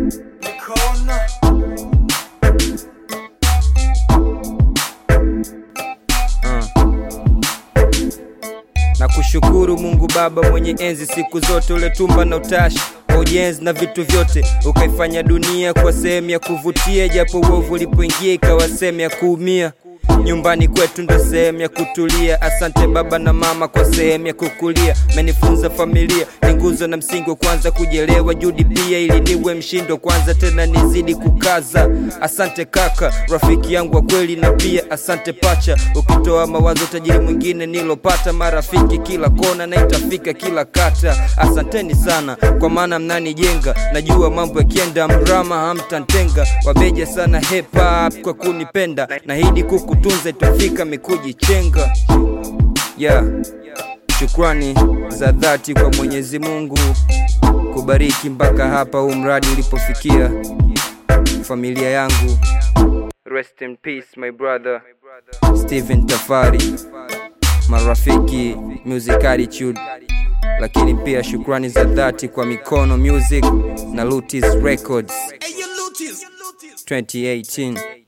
Mikono. na kushukuru Mungu Baba mwenye enzi siku zote, uletumba na utashi kwa ujenzi na vitu vyote, ukaifanya dunia kwa sehemu ya kuvutia, japo uovu ulipoingia ikawa sehemu ya kuumia. Nyumbani kwetu ndo sehemu ya kutulia. Asante baba na mama kwa sehemu ya kukulia. Menifunza familia ni nguzo na msingi wa kwanza kujelewa, judi pia ili niwe mshindo kwanza, tena nizidi kukaza. Asante kaka, rafiki yangu wa kweli, na pia asante pacha, ukitoa mawazo tajiri mwingine nilopata, marafiki kila kona na itafika kila kata. Asanteni sana kwa maana mnanijenga, najua mambo yakienda mrama hamtantenga. Wabeja sana hip hop kwa kunipenda, nahidi kukutunza itafika mikujichenga yeah. Shukrani za dhati kwa Mwenyezi Mungu kubariki mpaka hapa huu mradi ulipofikia. Familia yangu, rest in peace my brother Steven Tafari, marafiki Music Attitude, lakini pia shukrani za dhati kwa Mikono Music na Lutis Records 2018.